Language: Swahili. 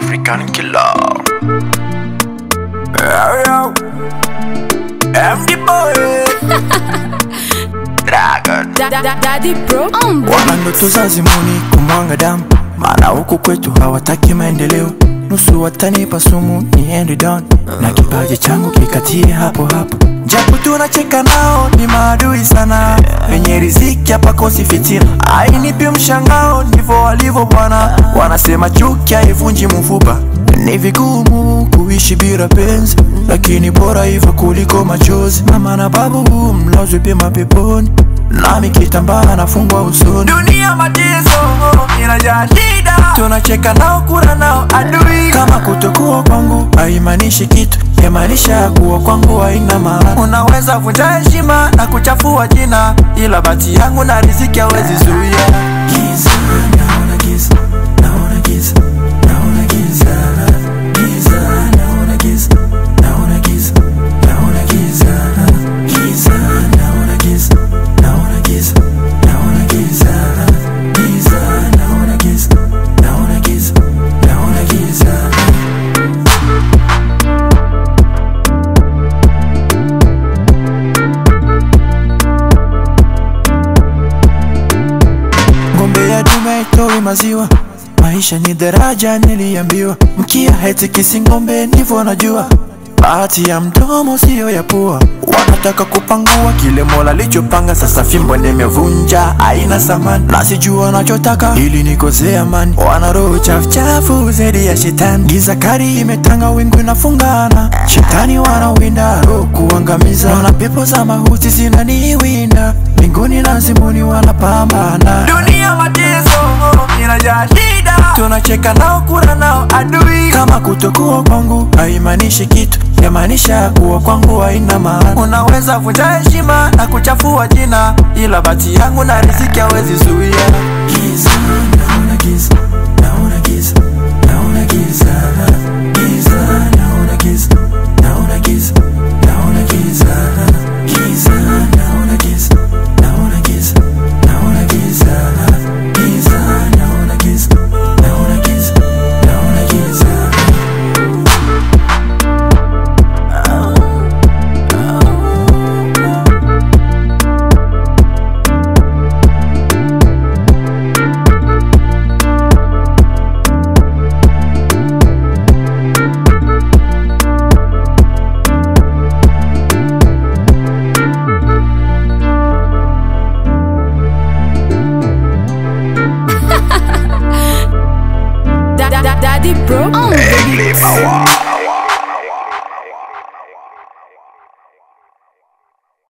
African killer. Yo, yo. MD boy. Dragon. Da, da, daddy bro on Wana ndoto za zimuni kumwanga damu, maana huku kwetu hawataki maendeleo. Nusu watanipa sumu niende down, na kipaji changu kikatie hapo hapo. Japo tunacheka nao ni maadui sana, wenye riziki hapa kosi fitina. Ainipi mshangao, ndivyo walivyo bwana. Wanasema chuki haivunji mfupa, ni vigumu kuishi bila penzi, lakini bora hivyo kuliko machozi. Mama na babu mlazwe pema peponi nami kitambaa nafungwa usoni. Dunia mateso inajaa shida, tunacheka nao, kura nao adui. Kama kutokuwa kwangu haimaanishi kitu, yamaanisha kuwa kwangu haina maana. Unaweza vunja heshima na kuchafua jina, ila bati yangu na riziki hawezi zuia. Giza, naona giza, naona giza, naona giza, giza, naona giza, naona giza, naona giza, giza, naona giza, naona giza, naona giza, giza, naona giza, naona giza, naona giza. ngombe ya dume itoe maziwa maisha ni daraja niliambiwa mkia haitikisi ngombe ndivyo najua bahati ya mdomo siyo ya pua wanataka kupangua kile mola lichopanga sasa fimbo nimevunja aina samani na sijua wanachotaka ili nikosee amani wana roho chafuchafu zaidi ya shetani giza kali imetanga wingu inafungana shetani wanawinda roho kuangamiza wana pepo za mahuti zinaniwinda mbinguni na zimuni wanapambana dunia mateso inajaa shida tunacheka nao kura nao adui kama kutokuwa kwangu haimaanishi kitu yamaanisha kuwa kwangu haina maana unaweza vunja heshima na kuchafua jina ila bati yangu na riziki hawezi zuia giza naona giza naona giza naona giza giza naona giza naona giza naona giza giza naona giza naona giza naona giza giza naona giza naona giza naona giza Da, da, da, daddy bro on Power.